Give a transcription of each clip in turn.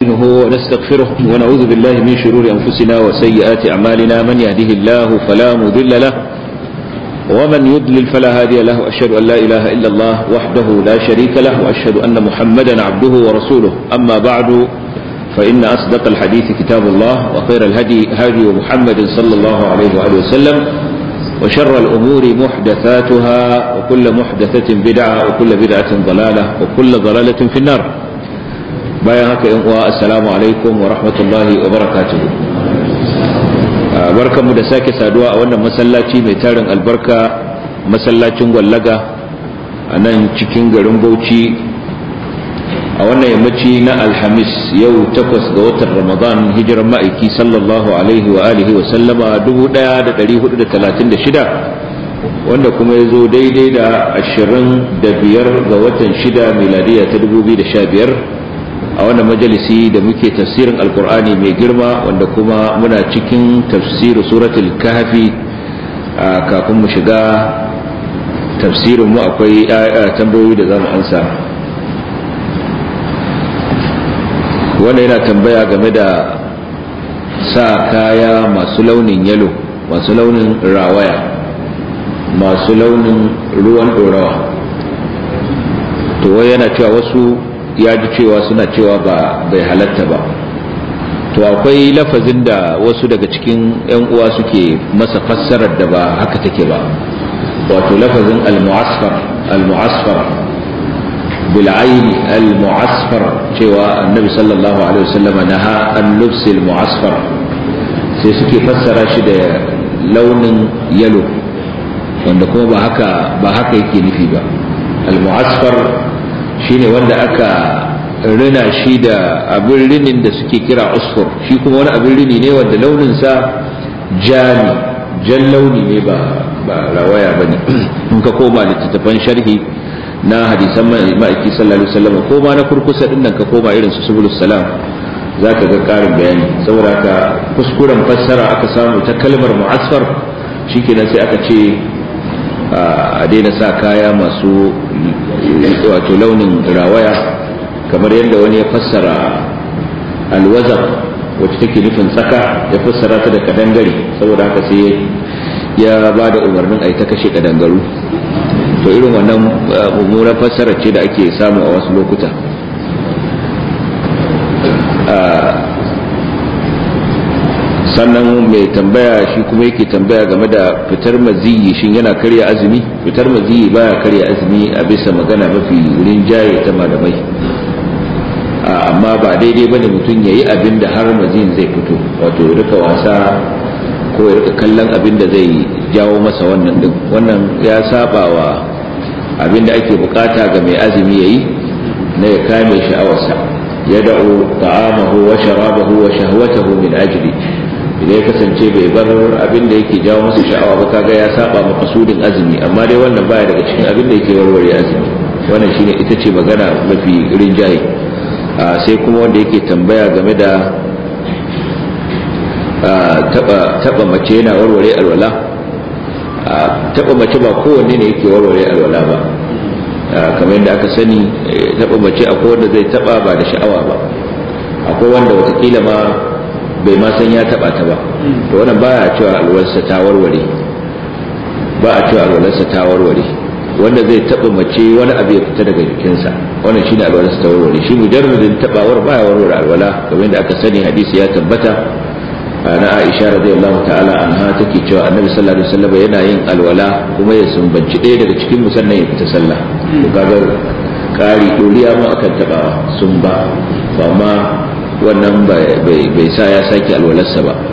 نستعينه ونستغفره ونعوذ بالله من شرور أنفسنا وسيئات أعمالنا من يهده الله فلا مضل له ومن يضلل فلا هادي له أشهد أن لا إله إلا الله وحده لا شريك له وأشهد أن محمدا عبده ورسوله أما بعد فإن أصدق الحديث كتاب الله وخير الهدي هدي محمد صلى الله عليه وآله وسلم وشر الأمور محدثاتها وكل محدثة بدعة وكل بدعة ضلالة وكل ضلالة في النار bayan haka yan uwa assalamu alaikum wa rahmatullahi wa barakatuhu barkanmu da sake saduwa a wannan masallaci mai tarin albarka masallacin gwallaga a nan cikin garin bauchi a wannan yammaci na alhamis yau takwas ga watan ramadan hijiran ma'aiki sallallahu alaihi wa alihi wa sallama 1436 wanda kuma ya zo daidai da 25 ga watan 6 miladiya ta 2015 a wannan majalisi da muke tafsirin alkur'ani mai girma wanda kuma muna cikin tafsirin suratul kahfi kafin mu shiga tafsirin mu akwai tambayoyi da zamu ansa wanda yana tambaya game da sa kaya masu launin yalo masu launin rawaya masu launin ruwan dorawa to wai yana cewa wasu ya ji cewa suna cewa ba bai halatta ba to akwai lafazin da wasu daga cikin 'yan uwa suke masa fassarar da ba haka take ba wato lafazin al-mu'asfar al-mu'asfar bil aini al-mu'asfar cewa annabi sallallahu alaihi wasallam naha an lubs al-mu'asfar sai suke fassara shi da launin yalo wanda kuma ba haka ba haka yake nufi ba al-mu'asfar shine wanda aka rina shi da abin rinin da suke kira usfur shi kuma wani abin rini ne wanda launinsa jami jan launi ne ba ba rawaya ba ne in ka koma littattafan sharhi na hadisan ma'aiki sallallahu alaihi wasallam ko ma na kurkusa din nan ka koma irin su subulus salam za ka ga karin bayani saboda ka kuskuren fassara aka samu ta kalmar mu'asfar shikenan sai aka ce a daina sa kaya masu wato launin rawaya kamar yadda wani ya fassara alwaza wacce take nufin tsaka ya fassara ta da kadangare saboda haka sai ya ba da umarnin a ta kashe kadangaru to irin wannan mummunar fassara ce da ake samu a wasu lokuta sannan mai tambaya shi kuma yake tambaya game da fitar maziyi shin yana karya azumi fitar maziyi baya karya azumi a bisa magana mafi rinjaye ta malamai amma ba daidai bane mutum ya yi abin da har maziyin zai fito wato ya rika wasa ko ya rika kallon abin da zai jawo masa wannan din wannan ya saba wa abin da ake bukata ga mai azumi yayi na ya kame sha'awarsa ya da'u ta'amahu wa sharabahu wa shahwatahu min ajli idan ya kasance bai bar abin da yake jawo masa sha'awa ba kaga ya saba makasudin azumi amma dai wannan baya daga cikin abin da yake warware azumi wannan shine ita ce magana mafi rinjaye sai kuma wanda yake tambaya game da taba mace yana warware alwala taba mace ba kowanne ne yake warware alwala ba kamar yadda aka sani taba mace akwai wanda zai taba ba da sha'awa ba akwai wanda watakila ma bai ma san ya taba ta ba to wannan baya cewa alwalarsa ta warware ba a cewa alwalarsa ta warware wanda zai taba mace wani abu ya fita daga jikinsa wannan shine alwalarsa ta warware shi mujarradin tabawar baya warware alwala kamar yadda aka sani hadisi ya tabbata na Aisha radiyallahu ta'ala anha take cewa Annabi sallallahu alaihi wasallam yana yin alwala kuma ya sumbanci ɗaya daga cikin musannan ya fita sallah to kaga kari doriya mu akan tabawa sun ba amma wannan bai sa ya sake alwalarsa ba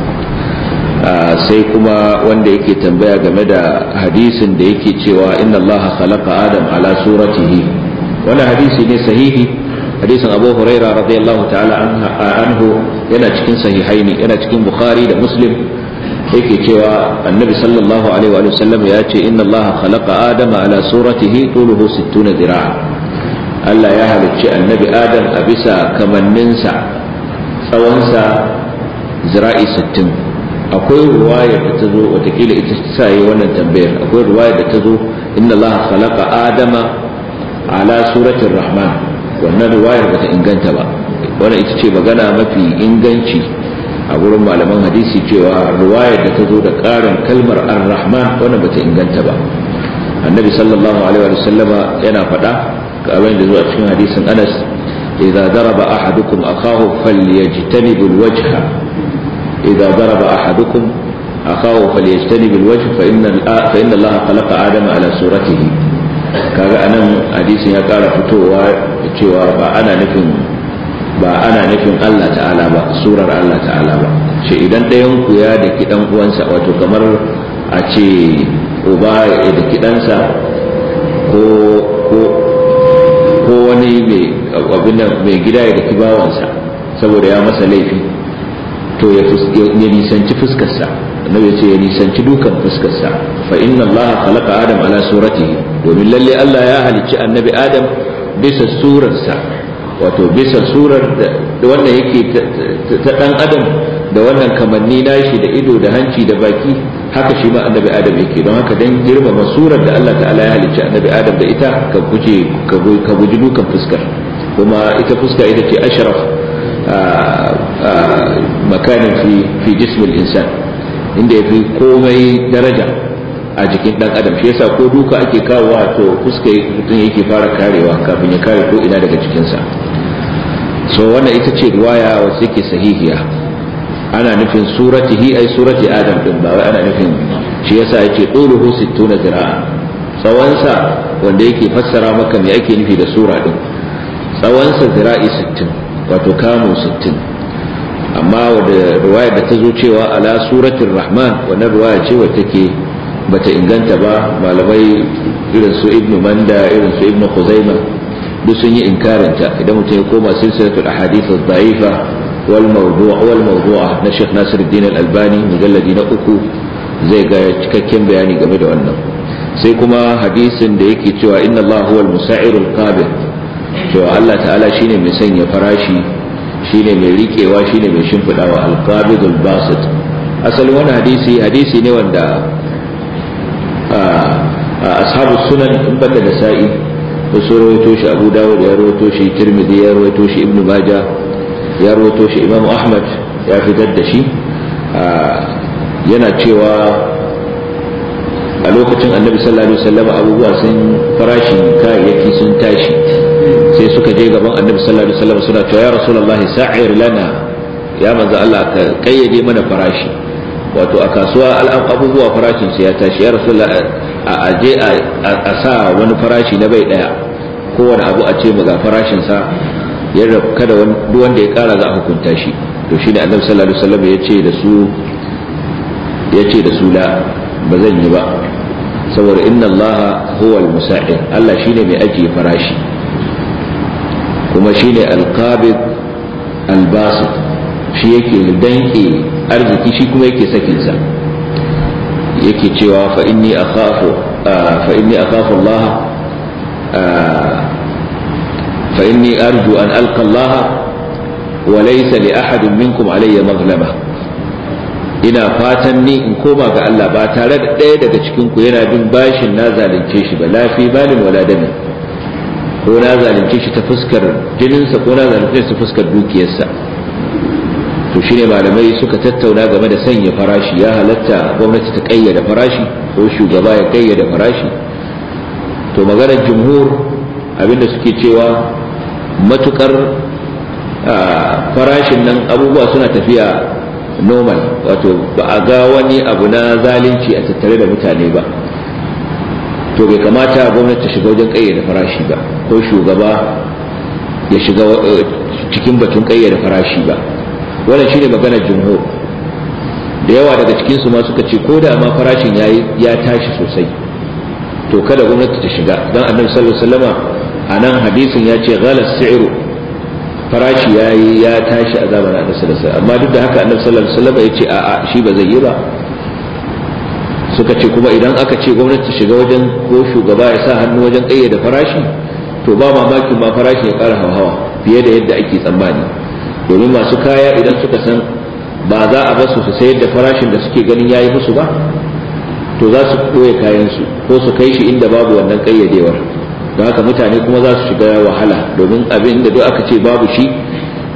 sai kuma wanda yake tambaya game da hadisin da yake cewa inna Allah khalaqa adam ala suratihi wannan hadisi ne sahihi hadisin Abu Huraira radiyallahu ta'ala anhu yana cikin sahihaini yana cikin Bukhari da Muslim yake cewa annabi sallallahu alaihi wa sallam ya ce inna Allah khalaqa adama ala suratihi tuluhu 60 zira'a Allah ya halicci annabi Adam a bisa kamanninsa tsawonsa zira'i sittin akwai ruwaya da ta zo watakila ita sa yi wannan tambayar akwai ruwaya da ta zo inna Allah khalaqa Adama ala suratin Rahman wannan ruwayar bata inganta ba wannan ita ce magana mafi inganci a gurin malaman hadisi cewa ruwayar da ta zo da ƙarin kalmar ar-rahman wannan bata inganta ba annabi sallallahu alaihi wa sallama yana faɗa kamar da zuwa cikin hadisin anas idza daraba ahadukum akahu falyajtanib alwajha idza daraba ahadukum akahu falyajtanib alwajh fa inna fa inna allaha khalaqa adama ala suratihi kaga anan hadisin ya ƙara fitowa cewa ba ana nufin ba ana nufin Allah ta'ala ba surar Allah ta'ala ba ce idan ɗayan ku ya daki dan uwansa wato kamar a ce uba ya daki ɗansa ko ko ko wani mai abin nan mai gida ya daki bawansa saboda ya masa laifi to ya nisanci fuskarsa annabi ya ce ya nisanci dukan fuskarsa fa inna allaha khalaqa adam ala suratihi domin lalle Allah ya halicci annabi adam bisa surarsa wato bisa surar da wannan yake ta dan adam da wannan kamanni nashi da ido da hanci da baki haka shi ma annabi adam yake don haka dan girmama surar da Allah ta'ala ya halicci annabi adam da ita ka guje ka guji dukan fuskar kuma ita fuska ita ce ashraf makanin fi fi jismil insan inda yafi komai daraja a jikin dan adam shi yasa ko duka ake kawowa to fuska mutum yake fara karewa kafin ya kare ko ina daga jikinsa so wannan ita ce riwaya wacce yake sahihiya ana nufin suratihi ai surati adam din ba wai ana nufin shi yasa yace tuluhu 60 zira'a tsawonsa wanda yake fassara maka me ake nufi da sura din tsawonsa zira'i 60 wato kamu 60 amma wadda riwayar da ta zo cewa ala suratul rahman wannan riwaya ce wacce take bata inganta ba malamai irin su ibnu manda irin su ibnu khuzaima duk sun yi inkarinta idan mutum ya koma silsilatul ahadith ad-da'ifa wal mawdu' wal mawdu'a na Sheikh Nasiruddin Al-Albani mujalladi na uku zai ga cikakken bayani game da wannan sai kuma hadisin da yake cewa inna Allah huwal musa'irul qabil cewa Allah ta'ala shine mai sanya farashi shine mai rikewa shine mai shimfidawa al-qabidul basit asalin wannan hadisi hadisi ne wanda ashabu sunan in banda da sa'i da su rawaito shi abu dawud ya rawaito shi tirmidhi ya rawaito shi ibnu maja ya rawaito shi imamu ahmad ya fitar da shi yana cewa a lokacin annabi sallallahu alaihi wasallam abubuwa sun farashin kayayyaki sun tashi sai suka je gaban annabi sallallahu alaihi wasallam suna cewa ya rasulullahi sa'ir lana ya manzo Allah ka kayyade mana farashi wato a kasuwa al'am abubuwa farashin su ya tashi ya rasulullahi a aje a sa wani farashi na bai daya kowane abu a ce ga farashin sa yadda kada duk wanda ya kara za a hukunta shi to shine annabi sallallahu alaihi wasallam ya ce da su ya ce da su la ba zan yi ba saboda inna allaha huwa al-musa'ir Allah shine mai ajiye farashi kuma shine al-qabid al-basit shi yake danke arziki shi kuma yake sakin sa yake cewa fa inni akhafu fa inni akhafu Allah fa inni arju an alqa Allah wa laysa li ahadin minkum alayya mazlama ina fatan ni in koma ga Allah ba tare da ɗaya daga cikin ku yana bin bashin na zalunce shi ba lafi balin wala dami ko na zalunce shi ta fuskar jininsa ko na zalunce shi ta fuskar dukiyarsa to shine malamai suka tattauna game da sanya farashi ya halatta gwamnati ta kayyada farashi ko shugaba ya kayyada farashi to maganar jumhur abinda suke cewa matukar farashin nan abubuwa suna tafiya normal wato ba a ga wani abu na zalunci a tattare da mutane ba to bai kamata gwamnati ta shiga wajen kayyade farashi ba ko shugaba ya shiga cikin batun kayyade farashi ba wannan shine maganar jumhur da yawa daga cikin su ma suka ce ko da ma farashin yayi ya tashi sosai to kada gwamnati ta shiga dan annabi sallallahu alaihi wasallama anan hadisin ya ce ghalas si'ru farashi ya yi ya tashi a zamanin annabi sallallahu alaihi amma duk da haka annabi sallallahu alaihi wasallam ya ce a'a shi ba zai yi ba suka ce kuma idan aka ce gwamnati ta shiga wajen ko shugaba ya sa hannu wajen ƙayyade farashi to ba mamakin ma farashi ya ƙara hauhawa fiye da yadda ake tsammani domin masu kaya idan suka san ba za a basu su sayar da farashin da suke ganin yayi musu ba to za su ɓoye kayansu ko su kai shi inda babu wannan ƙayyadewar don haka mutane kuma za su shiga wahala domin abin da duk aka ce babu shi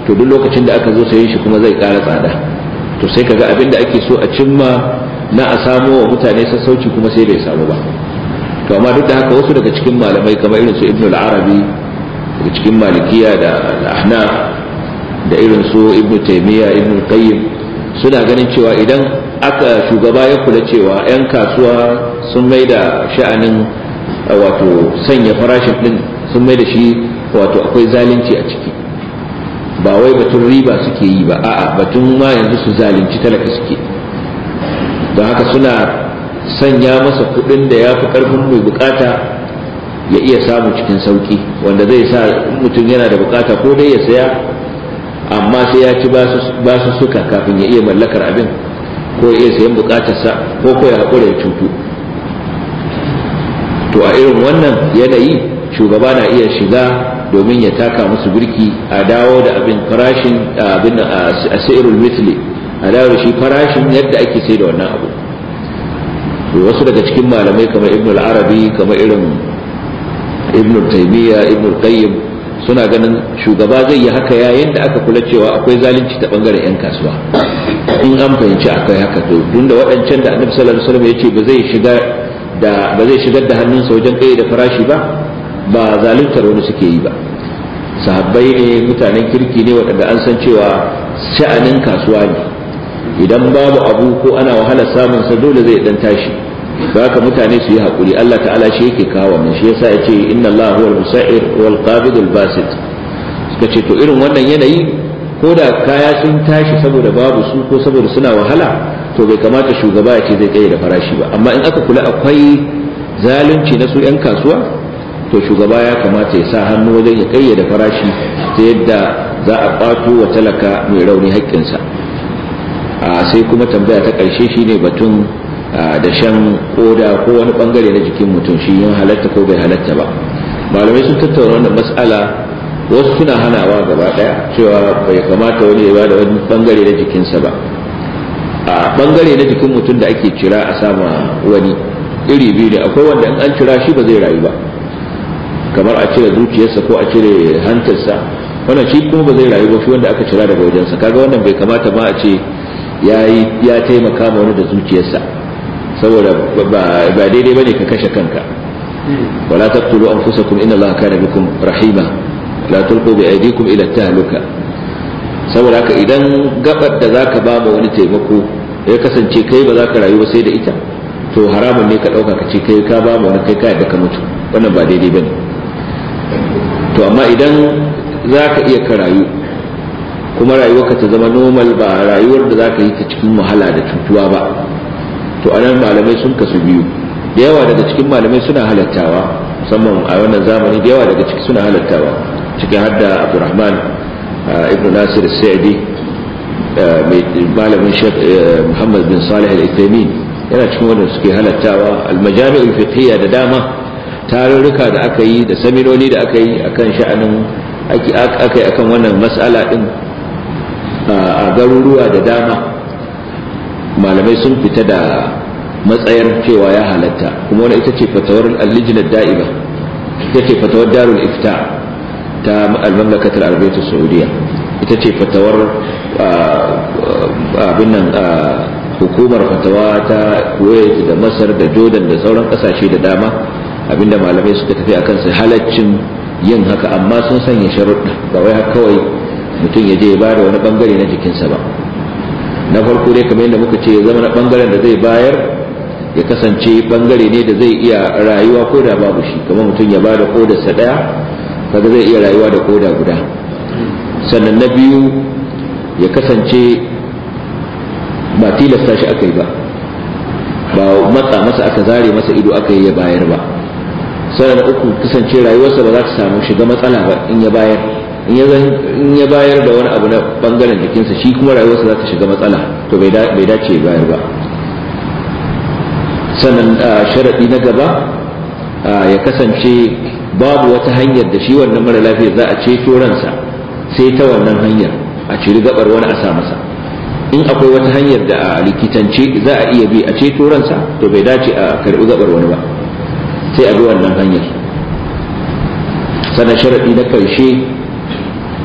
to duk lokacin da aka zo sayen shi kuma zai ƙara tsada to sai kaga abin da ake so a cimma na a samo wa mutane sassauci kuma sai bai samu ba to amma duk da haka wasu daga cikin malamai kamar irin su ibnu al-arabi daga cikin malikiya da al-ahnaf da irin su ibnu taymiya ibnu qayyim suna ganin cewa idan aka shugaba ya kula cewa 'yan kasuwa sun mai da sha'anin wato sanya farashin din sun mai da shi wato akwai zalunci a ciki ba wai batun riba suke yi ba a'a batun ma yanzu su zalunci talaka suke don haka suna sanya masa kudin da ya fi karfin mai bukata ya iya samu cikin sauki wanda zai sa mutum yana da bukata ko dai ya saya amma sai ya ci basu suka kafin ya iya mallakar abin ko ya iya sayan bukatarsa ko ko ya haƙura ya cutu to a irin wannan yanayi shugaba na iya shiga domin ya taka musu birki a dawo da abin farashin abin a sa'irul misli a dawo da shi farashin yadda ake sai da wannan abu wasu daga cikin malamai kamar ibn al-arabi kamar irin ibn taymiya ibn qayyim suna ganin shugaba zai yi haka yayin da aka kula cewa akwai zalunci ta bangaren yan kasuwa in an fahimci akwai haka to tunda waɗancan da annabi sallallahu alaihi wasallam ya ce ba zai shiga da ba zai shigar da hannunsa wajen kai da farashi ba ba zaluntar wani suke yi ba sahabbai ne mutanen kirki ne waɗanda an san cewa sha'anin kasuwa ne idan babu abu ko ana wahalar samun sa dole zai dan tashi haka mutane su yi hakuri Allah ta'ala shi yake kawo wannan shi yasa yace inna Allah huwal musa'ir wal qabid al basit suka ce to irin wannan yanayi ko da kaya sun tashi saboda babu su ko saboda suna wahala to bai kamata shugaba ya ce zai tsaye da farashi ba amma in aka kula akwai zalunci na su 'yan kasuwa to shugaba ya kamata ya sa hannu wajen ya kayyade farashi ta yadda za a kwato wa talaka mai rauni haƙƙinsa sai kuma tambaya ta ƙarshe shine batun da shan koda ko wani bangare na jikin mutum shi yin halatta ko bai halatta ba malamai sun tattauna wannan mas'ala wasu suna hanawa gaba daya cewa bai kamata wani ya bada wani bangare na jikinsa ba a bangare na jikin mutum da ake cira a sama wani iri biyu ne akwai wanda in an cira shi ba zai rayu ba kamar a cire zuciyarsa ko a cire hantarsa wannan shi kuma ba zai rayu ba shi wanda aka cira daga wajensa kaga wannan bai kamata ma a ce ya taimaka ma wani da zuciyarsa saboda ba daidai bane ka kashe kanka wala taqtulu anfusakum inna allaha kana bikum rahima la tulqu bi aydikum ila tahluka saboda haka idan gabar da zaka ba ma wani taimako ya kasance kai ba za ka rayu ba sai da ita to haramun ne ka dauka ka ce kai ka ba ma wani kai ka yadda ka mutu wannan ba daidai bane to amma idan za ka iya ka rayu kuma rayuwarka ta zama normal ba rayuwar da za ka yi ta cikin wahala da cutuwa ba to anan malamai sun kasu biyu da yawa daga cikin malamai suna halattawa musamman a wannan zamani da yawa daga ciki suna halattawa cikin hadda abdurrahman ibn nasir sa'idi malamin shek muhammad bin salih al-ithaimin yana cikin wanda suke halattawa al-majami'ul fiqhiyya da dama tarurruka da aka yi da saminoni da aka yi akan sha'anin aka yi akan wannan mas'ala din a garuruwa da dama malamai sun fita da matsayar cewa ya halatta kuma wani ita ce fatawar al-lijnar da'iba ita ce fatawar darul ifta ta al-mamlakatul arabiyyah saudiya ita ce fatawar abin nan hukumar fatawa ta kuwait da masar da jordan da sauran kasashe da dama abinda malamai suka tafi akan su halaccin yin haka amma sun sanya sharuɗa ba wai haka kawai mutum ya je ya bada wani bangare na jikinsa ba na farko dai kamar yadda muka ce ya zama na bangaren da zai bayar ya kasance bangare ne da zai iya rayuwa ko da babu shi kamar mutum ya bada kodarsa daya kaga zai iya rayuwa da koda guda sannan na biyu ya kasance ba tilasta shi aka yi ba ba matsa masa aka zare masa ido aka yi ya bayar ba sannan na uku kasance rayuwarsa ba za ta samu shiga matsala ba in ya bayar in ya bayar da wani abu na bangaren jikinsa shi kuma rayuwarsa za ta shiga matsala to bai dace bayar ba sannan sharaɗi na gaba ya kasance babu wata hanyar da shi wannan mara lafiya za a ceto ransa sai ta wannan hanyar a ciri gabar wani a sa masa in akwai wata hanyar da a likitance za a iya bi a ceto ransa to bai dace a karbi gabar wani ba sai a bi wannan hanyar sannan sharaɗi na ƙarshe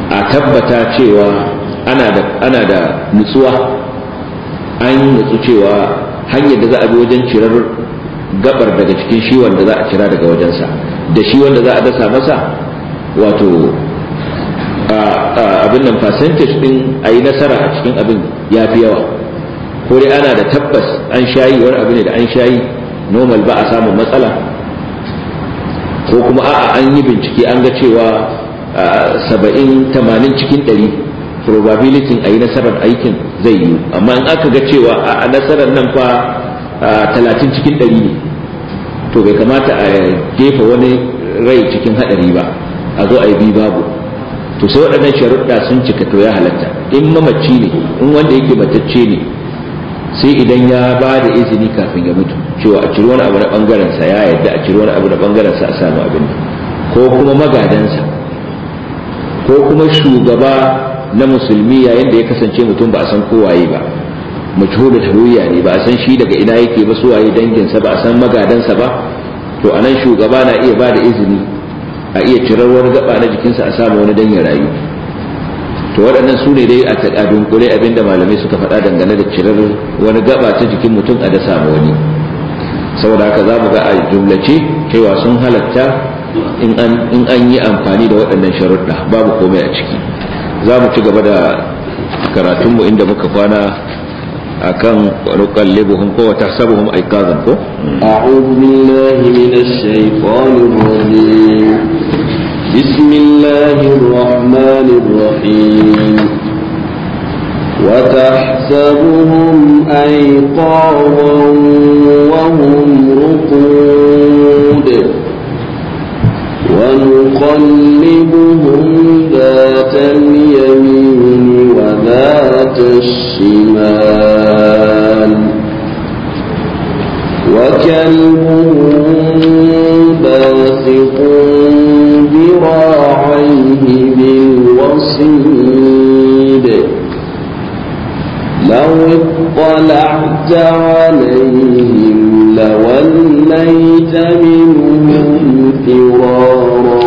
a tabbata cewa ana da ana da nutsuwa an nutsu cewa hanyar da za a bi wajen cirar gabar daga cikin shi wanda za a cira daga wajensa da shi wanda za a dasa masa wato abin nan percentage din a yi nasara a cikin abin ya fi yawa ko dai ana da tabbas an shayi wani abu ne da an shayi normal ba a samun matsala ko kuma a'a an yi bincike an ga cewa saba'in tamanin cikin ɗari probability a yi nasarar aikin zai yi amma in aka ga cewa a nasarar nan fa talatin cikin ɗari ne to bai kamata a jefa wani rai cikin haɗari ba a zo a yi bi babu to sai waɗannan sharuɗa sun cika to ya halatta in mamaci ne in wanda yake matacce ne sai idan ya ba da izini kafin ya mutu cewa a ciri wani abu na ɓangaren sa ya yadda a ciri wani abu na ɓangaren sa a samu abin ko kuma magadansa ko kuma shugaba na musulmi yayin da ya kasance mutum ba a san kowaye ba majhulul hawiyya ne ba a san shi daga ina yake ba suwaye danginsa ba a san magadansa ba to anan shugaba na iya ba da izini a iya cirar wani gaba na jikinsa a samu wani dan ya rayu to waɗannan su ne dai a taƙadun kure abinda malamai suka faɗa dangane da cirar wani gaba ta jikin mutum a da samu wani saboda haka za mu ga a jumlace cewa sun halatta in an yi amfani da waɗannan sharuɗa babu komai a ciki za mu ci gaba da karatunmu inda muka kwana akan nuqallibuhum ko tahsabuhum ayqazan ko a'udhu billahi minash shaitanir rajim bismillahir rahmanir rahim وتحسبهم أيقاظا وهم رقود ونقلبهم ذات اليمين وذات الشمال وكلبهم باسط ذراعيه بالوصيد لو اطلعت عليهم لوليت منهم فرارا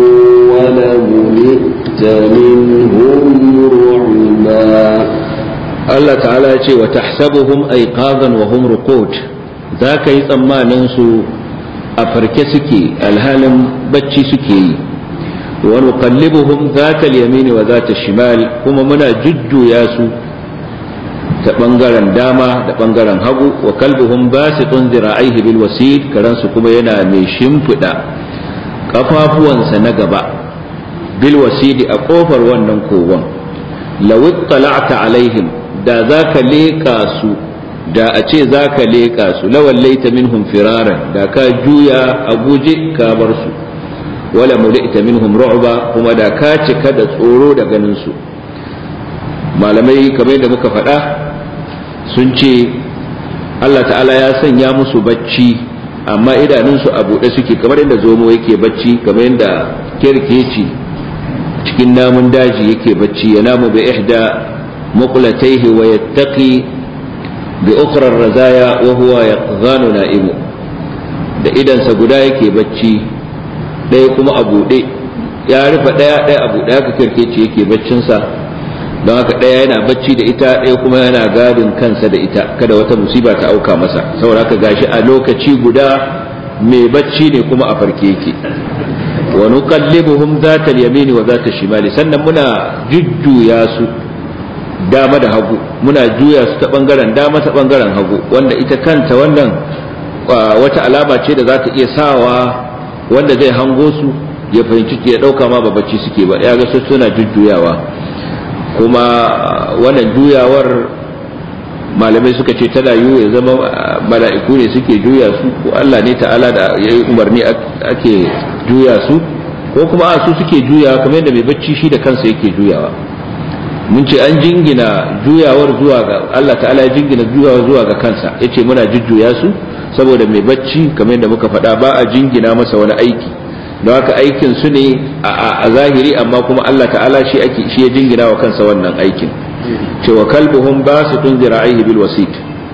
ولملئت منهم رعبا Allah ta'ala ya ce wa tahsabuhum ayqazan wa hum ruqud za ka yi tsammanin su a farke suke alhalin bacci suke yi wa nuqallibuhum zata al-yamin wa zata shimal kuma muna jujjuya su ta bangaren dama da bangaren hagu wa kalbuhum basitun zira'ihi bil wasid karan su kuma yana mai shimfida kafafuwansa na gaba bil wasidi a kofar wannan kogon law ittala'ta alaihim da zaka leka su da a ce zaka leka su lawallaita minhum firaran da ka juya a guje ka bar su wala mulita minhum ru'ba kuma da ka cika da tsoro da ganin su malamai kamar da muka faɗa sun ce Allah ta'ala ya sanya musu bacci amma idanunsu a buɗe suke kamar yadda zomo yake bacci kamar yadda kirkeci cikin namun daji yake bacci ya namu bi ihda muqlatayhi wa yattaqi bi ukhra razaya wa huwa yaqzanu na'imu da idansa guda yake bacci ɗaya kuma a buɗe ya rufe ɗaya ɗaya a buɗe haka kirkeci yake baccinsa don haka ɗaya yana bacci da ita ɗaya kuma yana gadin kansa da ita kada wata musiba ta auka masa saboda haka gashi a lokaci guda mai bacci ne kuma a farke yake wa nuqallibuhum zata al-yamini wa zata shimali sannan muna jujjuya su dama da hagu muna juya su ta bangaren dama ta bangaren hagu wanda ita kanta wannan wata alama ce da za ta iya sawa wanda zai hango su ya fahimci ya dauka ma ba bacci suke ba ya ga su suna jujjuyawa kuma wannan juyawar malamai suka ce tana yiwu ya zama mala'iku ne suke juya su ko Allah ne ta'ala da ya yi umarni ake juya su ko kuma a su suke juyawa kamar yadda mai bacci shi da kansa yake juyawa mun ce an jingina juyawar zuwa ga Allah ta'ala ya jingina juyawar zuwa ga kansa yace muna jujjuya su saboda mai bacci kamar yadda muka faɗa ba a jingina masa wani aiki don haka aikin su ne a zahiri amma kuma Allah ta'ala shi ake shi ya jingina wa kansa wannan aikin cewa kalbuhum basitun zira'ihi bil wasit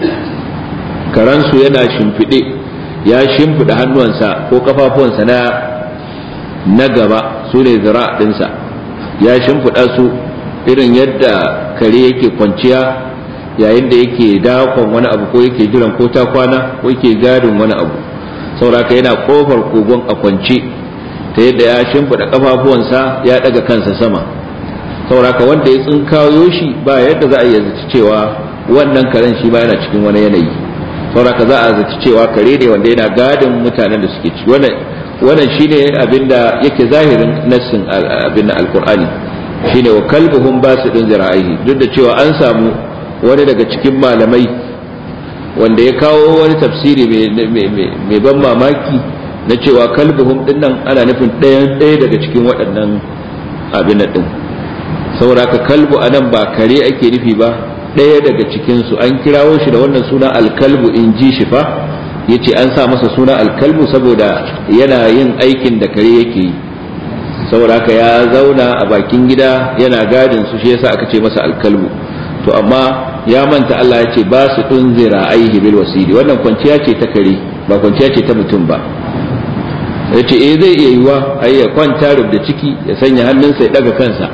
karansu yana shimfide ya shimfida hannuwansa ko kafafuwansa na na gaba su ne zira' dinsa ya shimfiɗa su irin yadda kare yake kwanciya yayin da yake dakon wani abu ko yake jiran ko ta kwana ko yake gadin wani abu sauraka yana kofar kogon a kwance ta yadda ya shimfiɗa kafafuwansa ya ɗaga kansa sama sauraka wanda ya tsinkayo shi ba yadda za a iya zaci cewa wannan karen shi ba yana cikin wani yanayi sauraka za a zaci cewa kare ne wanda yana gadin mutanen da suke ciki wannan shine abinda yake zahirin nassin abin alkur'ani shine wa kalbuhum basidun zira'ihi duk da cewa an samu wani daga cikin malamai wanda ya kawo wani tafsiri mai ban mamaki na cewa kalbuhum din nan ana nufin ɗaya ɗaya daga cikin waɗannan abin din saboda ka kalbu anan ba kare ake nufi ba ɗaya daga cikinsu an kirawo shi da wannan suna alkalbu in ji shi fa ya ce an sa masa suna alkalbu saboda yana yin aikin da kare yake yi saboda haka ya zauna a bakin gida yana gadin su shi yasa aka ce masa alkalbu to amma ya manta Allah ya ce ba su tunzira aihi bil wasili wannan kwanciya ce ta kare ba kwanciya ce ta mutum ba ya ce eh zai iya yiwa ai ya kwanta da ciki ya sanya hannunsa ya daga kansa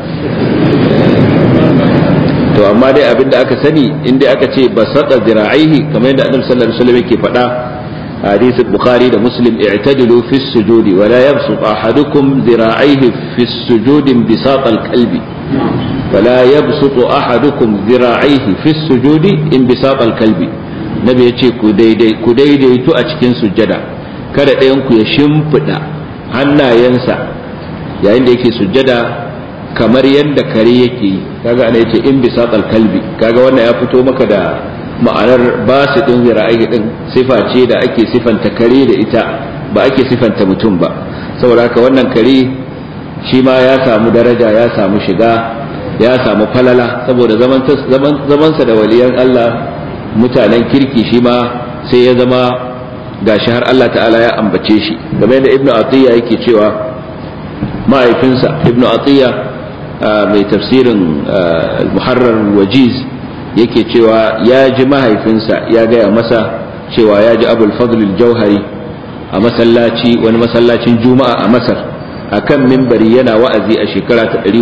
to amma dai abin da aka sani inda aka ce basata zira'aihi kamar yadda annabi sallallahu alaihi wasallam yake faɗa حديث البخاري ده مسلم اعتدلوا في السجود ولا يبسط أحدكم ذراعيه في السجود انبساط الكلب ولا يبسط أحدكم ذراعيه في السجود انبساط الكلب نبي يتي كديدي تو أتكين سجدا kada ɗayanku ya shimfiɗa hannayensa yayin da yake sujjada kamar yadda kare yake yi kaga ana yace in bisa kalbi kaga wannan ya fito maka da ma'anar ba su ɗin zira'ai ɗin sifa ce da ake sifanta kare da ita ba ake sifanta mutum ba saboda haka wannan kare shi ma ya samu daraja ya samu shiga ya samu falala saboda zamansa da waliyan Allah mutanen kirki shi ma sai ya zama gashi har Allah ta'ala ya ambace shi game da ibnu atiya yake cewa mahaifinsa ibnu atiya mai tafsirin al-muharrar wajiz yake cewa ya ji mahaifinsa ya gaya masa cewa ya ji abul fadl jauhari a masallaci wani masallacin juma'a a masar akan mimbari yana wa'azi a shekara ta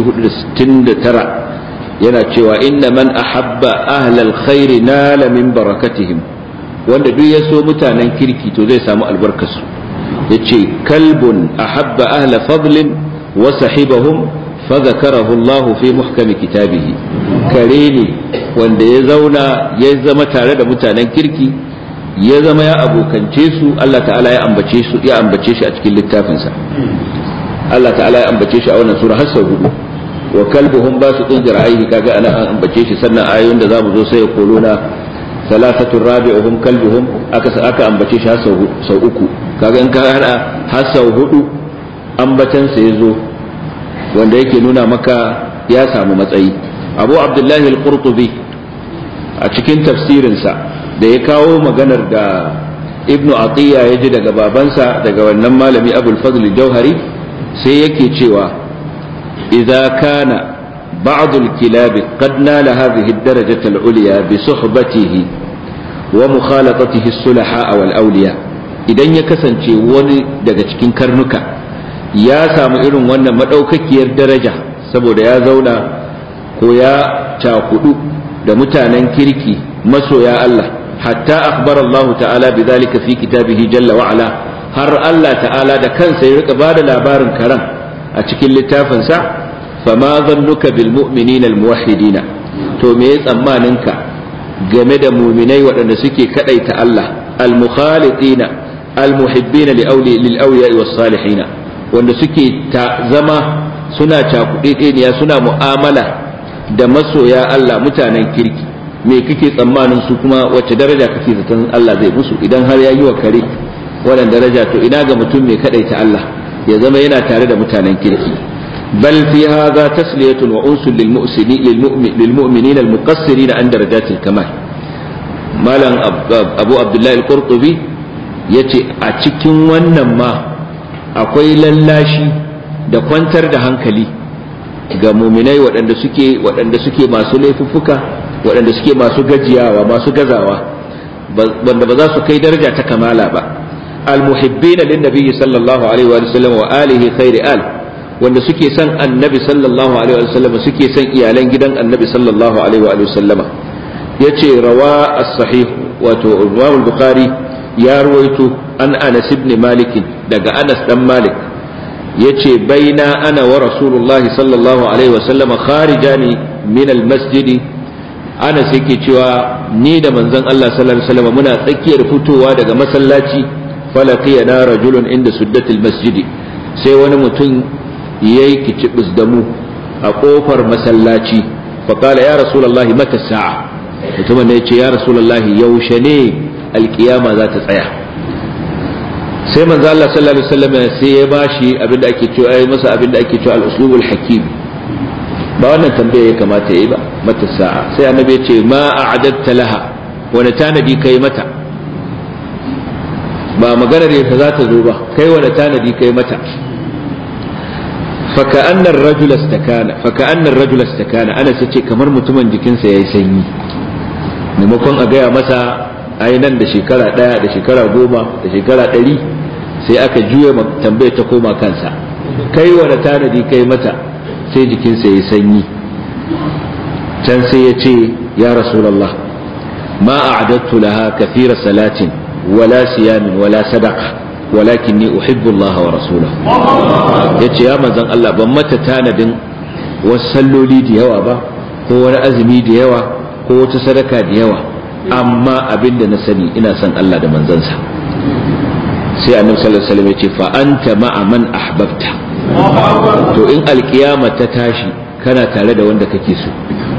469 yana cewa inna man ahabba ahlal khairi nala min barakatihim wanda duk ya so mutanen kirki to zai samu albarkarsu yace kalbun ahabba ahla fadlin wa sahibahum فذكره الله في محكم كتابه كريني wanda ya zauna ya zama tare da mutanen kirki ya zama ya abokance su Allah ta'ala ya ambace su ya ambace shi a cikin littafinsa Allah ta'ala ya ambace shi a wannan sura har sau hudu wa kalbuhum ba su tunzira aihi kaga ana an ambace shi sannan ayoyin da zamu zo sai ya kolona salasatu rabi'uhum kalbuhum aka aka ambace shi har sau uku kaga in ka hada har sau hudu ambatan sa yazo wanda yake nuna maka ya samu matsayi abu abdullahi al-qurtubi a cikin tafsirinsa da ya kawo maganar da ibnu atiya ya ji daga babansa daga wannan malami abul fadl jauhari sai yake cewa idza kana بعض الكلاب قد نال هذه الدرجة العليا بصحبته ومخالطته الصلحاء والأولياء idan ya kasance wani daga cikin karnuka ya samu irin wannan maɗaukakiyar daraja saboda ya zauna ko ya cakudu da mutanen kirki masoya Allah hatta akhbar Allah ta'ala bi zalika fi kitabihi jalla wa ala har Allah ta'ala da kansa ya rika bada labarin karan a cikin littafinsa fama zannuka bil mu'minina al muwahhidina to me ya tsammaninka game da muminai waɗanda suke kadaita Allah al mukhalitina al muhibbina li awli lil awliya was salihina wanda suke ta zama suna cakuɗeɗeniya suna mu'amala da masoya Allah mutanen kirki me kake tsammanin su kuma wacce daraja kake zaton Allah zai musu idan har ya yi wa kare wannan daraja to ina ga mutum mai kadaita Allah ya zama yana tare da mutanen kirki bal fi hadha tasliyatun wa unsul lil mu'sinin lil mu'minin al muqassirin an darajatil kamal malam abu abdullahi al-qurtubi yace a cikin wannan ma akwai lallashi da kwantar da hankali ga muminai waɗanda suke waɗanda suke masu laifuffuka waɗanda suke masu gajiyawa masu gazawa wanda ba za su kai daraja ta kamala ba almuhibbina lin nabiyyi sallallahu alaihi wa sallam wa alihi khairi al wanda suke son annabi sallallahu alaihi wa sallama suke son iyalan gidan annabi sallallahu alaihi wa sallama yace rawa as-sahih wato Imam al-Bukhari ya ruwaito an Anas ibn Malik daga Anas dan Malik yace baina ana wa Rasulullahi sallallahu alaihi wa sallama kharijani min al-masjid Anas yake cewa ni da manzon Allah sallallahu alaihi wa sallama muna tsakiyar fitowa daga masallaci falaqiyana rajulun inda suddatil masjid sai wani mutum yayi kicibis da mu a kofar masallaci faqala ya rasulullahi mata sa'a mutumin da yace ya rasulullahi yaushe ne alkiyama za ta tsaya sai manzo Allah sallallahu alaihi wasallam sai ya bashi abinda ake cewa ai masa abinda ake cewa al-uslubul hakim ba wannan tambaya ya kamata yayi ba mata sa'a sai annabi ya ce ma a'adatta laha wani tanadi kai mata ba maganar yadda za ta zo ba kai wani tanadi kai mata فكأن الرجل استكان فكأن الرجل استكان أنا سيتي kamar mutumin jikinsa yayi sanyi maimakon a gaya masa ai nan da shekara ɗaya da shekara goma da shekara ɗari sai aka juya tambayar ta koma kansa kai wani tanadi kai mata sai jikinsa yayi sanyi can sai ya ce ya rasulallah ma a'adattu laha kathira salatin wala siyamin wala sadaqa walakinni uhibbu Allah wa rasulahu yace ya manzon Allah ban mata tanadin wasu salloli da yawa ba ko wani azumi da yawa ko wata sadaka da yawa amma abinda na sani ina son Allah da manzansa sai annabi sallallahu alaihi wasallam yace fa anta ma'a man ahbabta to in alkiyama ta tashi kana tare da wanda kake so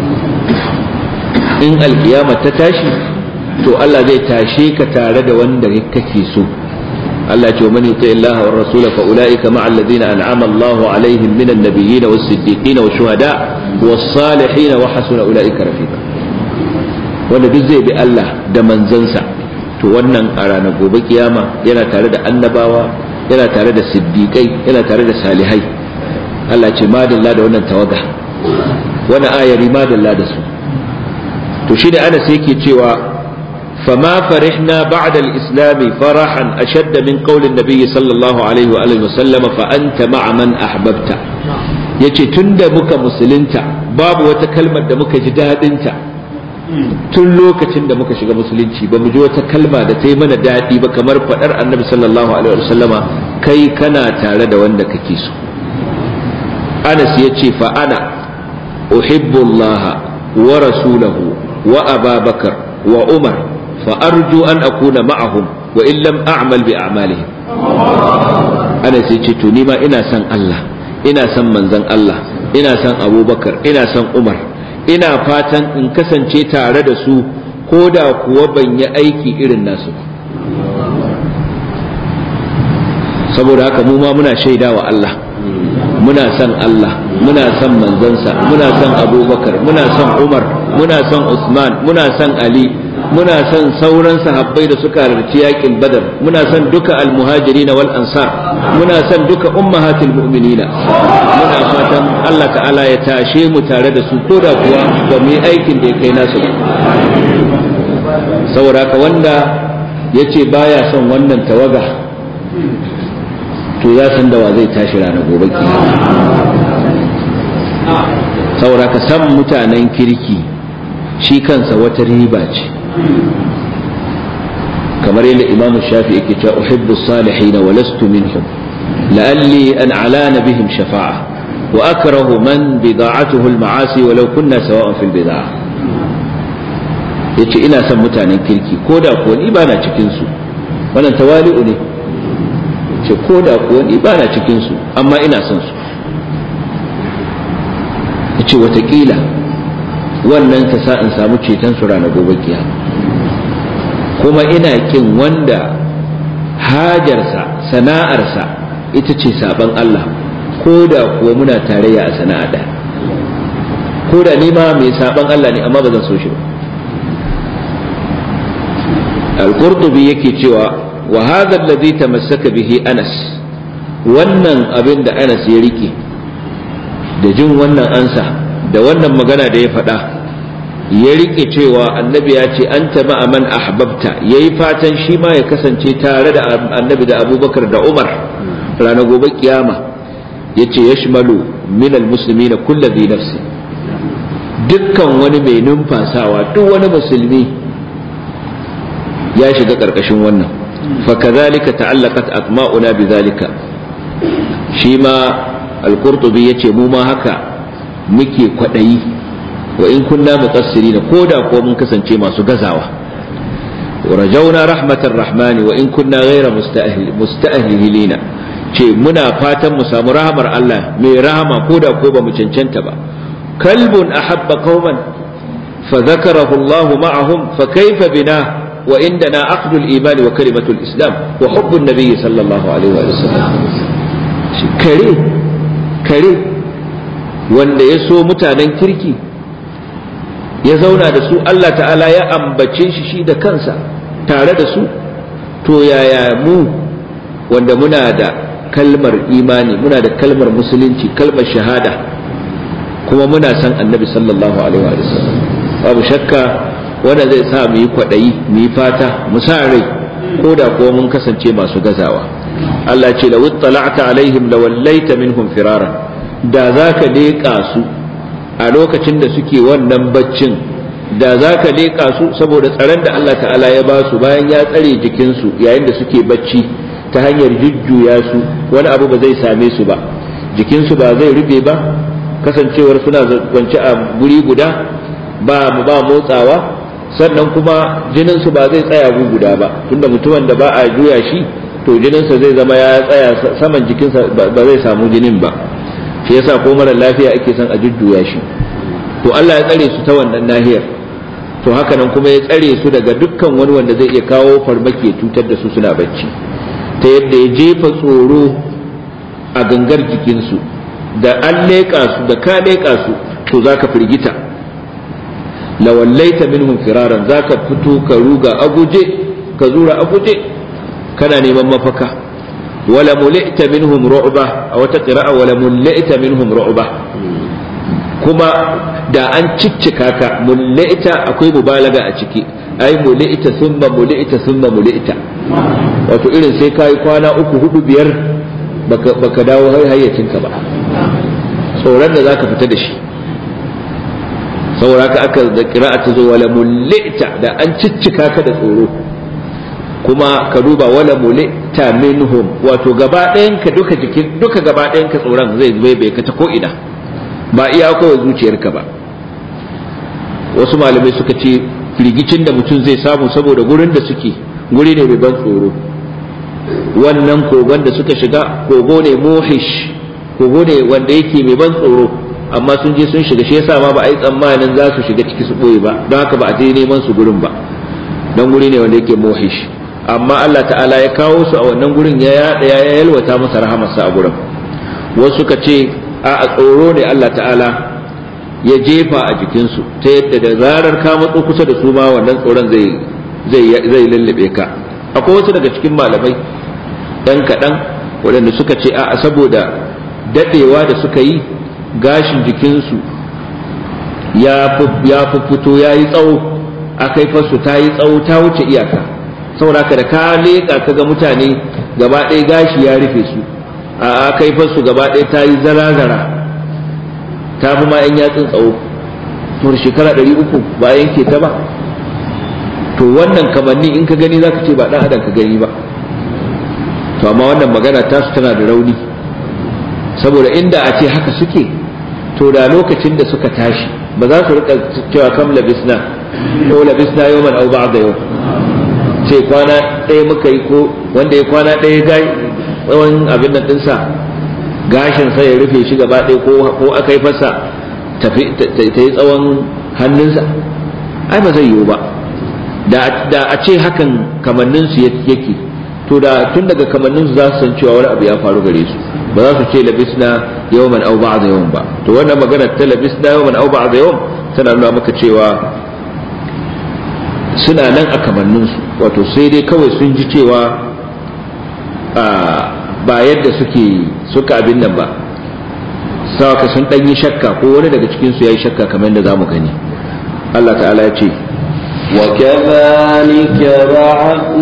in alkiyama ta tashi to Allah zai tashe ka tare da wanda kake so Allah ce man yuti Allah wa rasula fa ulaika ma'a alladhina an'ama Allah alaihim minan nabiyyin was siddiqin was shuhada was salihin wa hasuna ulaika rafiqa wanda duk zai bi Allah da manzansa to wannan a ranar gobe kiyama yana tare da annabawa yana tare da siddiqai yana tare da salihai Allah ce madalla da wannan tawaga wannan ayari madalla da su to shi da Anas yake cewa فما فرحنا بعد الإسلام فرحا أشد من قول النبي صلى الله عليه وآله وسلم فأنت مع من أحببت yace tun da muka musulunta babu wata kalmar da muka ji daɗinta tun lokacin da muka shiga musulunci ba mu ji wata kalma da ta yi mana daɗi ba kamar faɗar annabi sallallahu alaihi wasallama kai kana tare da wanda kake so anas ya ce fa ana uhibbullaha wa rasulahu wa ababakar wa umar فأرجو أن أكون معهم وإن لم أعمل بأعمالهم أنا سيتشتو نيما إنا سن الله إنا سن منزن الله إنا سن أبو بكر إنا سن عمر إنا فاتن إن كسن تare da su ko da kuwa ban yi aiki irin nasu saboda haka mu ma muna shaida wa Allah muna son Allah muna son manzansa muna son abubakar muna son umar muna son usman muna son ali muna son sauran sahabbai da suka halarci yakin badar muna son duka almuhajiri wal ansar muna son duka ummahatul mu'minina muna fatan Allah ta'ala ya tashe mu tare da su ko da kuwa ba mu yi aikin da ya kai nasu ba saboda ka wanda ya ce baya son wannan tawaga to ya san da wa zai tashi ranar gobe kiyama saboda ka san mutanen kirki shi kansa wata riba ce kamar yadda imamu shafi yake cewa uhibbu salihin wa lastu minhum la'alli an alana bihim shafa'a wa akrahu man bida'atuhu al-ma'asi walau kunna sawa'an fil bid'a yace ina son mutanen kirki ko da kuwa ni bana cikin su wannan tawali'u ne ce ko da kuwa ni bana cikin su amma ina son su yace watakila wannan ta sa in samu ceton su ranar gobe kiyama kuma ina kin wanda hajarsa sana'arsa ita ce saban Allah ko da kuwa muna tarayya a sana'a ɗaya ko da ni ma mai saban Allah ne amma ba zan so shi ba al-qurtubi yake cewa wa hadha alladhi tamassaka bihi Anas wannan abin da Anas ya rike da jin wannan ansa da wannan magana da ya faɗa ya rike cewa annabi ya ce an taba man ahbabta ya yi fatan shi ma ya kasance tare da annabi da abubakar da umar ranar gobe kiyama yace yashmalu min almuslimina kullu dhi nafsi dukkan wani mai numfasawa duk wani musulmi ya shiga karkashin wannan fa kadhalika ta'allaqat atma'una bidhalika shi ma al-qurtubi yace mu ma haka muke kwadayi wa in kunna muqassirina koda ko mun kasance masu gazawa ورجونا رحمة الرحمن وإن كنا غير مستأهل مستأهلين ce muna fatan mu samu rahamar Allah mai rahama ko da ko ba mu cancanta ba kalbun ahabba qauman fa zakarahu Allah ma'ahum fa kaifa bina wa indana aqdu al-iman wa kalimatu al-islam wa hubbu an-nabi sallallahu alaihi wa sallam shi kare kare wanda ya so mutanen kirki ya zauna da su Allah ta'ala ya ambace shi shi da kansa tare da su to yaya mu wanda muna da kalmar imani muna da kalmar musulunci kalmar shahada kuma muna san annabi sallallahu alaihi wa sallam babu shakka wanda zai sa mu yi kwaɗayi mu yi fata mu sa rai ko da kuwa mun kasance masu gazawa Allah ce law ittala'ta alaihim lawallaita minhum firara da zaka leƙa su a lokacin da suke wannan baccin da za ka leƙa su saboda tsaron da Allah ta'ala ya ba su bayan ya tsare jikinsu yayin da suke bacci ta hanyar jujjuya su wani abu ba zai same su ba jikinsu ba zai rufe ba kasancewar suna kwance a guri guda ba ba motsawa sannan kuma jininsu ba zai tsaya gu guda ba tunda mutumin da ba a juya shi to jininsa zai zama ya tsaya saman jikinsa ba zai samu jinin ba shi yasa ko mara lafiya ake son a jujjuya shi to Allah ya tsare su ta wannan nahiyar to haka nan kuma ya tsare su daga dukkan wani wanda zai iya kawo farmaki ya cutar da su suna bacci ta yadda ya jefa tsoro a gangar jikinsu da an leƙa su da ka leƙa su to za ka firgita lawallaita minhum firaran za ka fito ka ruga a guje ka zura a guje kana neman mafaka wala mulita minhum ru'ba a wata qira'a wala mulita minhum ru'ba kuma da an ciccika ka mulita akwai mubalaga a ciki ai mulita thumma mulita thumma mulita wato irin sai kai kwana uku hudu biyar baka baka dawo hayyacinka ba tsoron da zaka fita da shi saboda haka aka da qira'a ta zo wala mulita da an ciccika ka da tsoro kuma ka duba wala mulita minhum wato gaba ɗayan ka duka jikin duka gaba ɗayan ka tsoron zai bai bai ka ta ko ina ba iya kawai zuciyarka ba wasu malamai suka ce firgicin da mutum zai samu saboda gurin da suke guri ne mai ban tsoro wannan kogon da suka shiga kogo ne mohish kogo ne wanda yake mai ban tsoro amma sun je sun shiga shi yasa ma ba a yi tsammanin za su shiga ciki su ɓoye ba don haka ba a je neman su gurin ba don guri ne wanda yake mohish amma Allah ta'ala ya kawo su a wannan gurin ya yaɗa ya yalwata masa rahamarsa a gurin wasu suka ce a tsoro ne Allah ta'ala ya jefa a jikinsu ta yadda da zarar ka matso kusa da su ma wannan tsoron zai zai lullube ka akwai wasu daga cikin malamai ɗan kaɗan waɗanda suka ce a saboda daɗewa da suka yi gashin jikinsu ya fi fito ya yi tsawo a kaifarsu ta yi tsawo ta wuce iyaka saboda ka da ka leƙa ka ga mutane gaba ɗaya gashi ya rufe su a kaifarsu gaba ɗaya ta yi zara-zara ta fi ma 'yan yatsun tsawo to shekara ɗari uku ba a yanke ta ba to wannan kamanni in ka gani zaka ce ba ɗan adam ka gani ba to amma wannan magana tasu tana da rauni saboda inda a ce haka suke to da lokacin da suka tashi ba za su rika cewa kam labisna ko labisna yawman au ba'da yau ce kwana ɗaya muka yi ko wanda ya kwana ɗaya gai tsawon abin nan ɗinsa gashin sa ya rufe shi gaba ɗaya ko aka yi fasa ta yi tsawon hannunsa ai ba zai yiwu ba da a ce hakan kamanninsu yake to da tun daga kamanninsu za su san cewa wani abu ya faru gare su ba za su ce labisna yawman aw ba'da yawm ba to wannan magana ta labisna yawman aw ba'da yawm tana nuna maka cewa suna nan a kamanninsu wato sai dai kawai sun ji cewa ba yadda suke suka abin nan ba sawaka sun dan yi shakka ko wani daga cikin su yayi shakka kamar yadda zamu gani Allah ta'ala ya ce وكذلك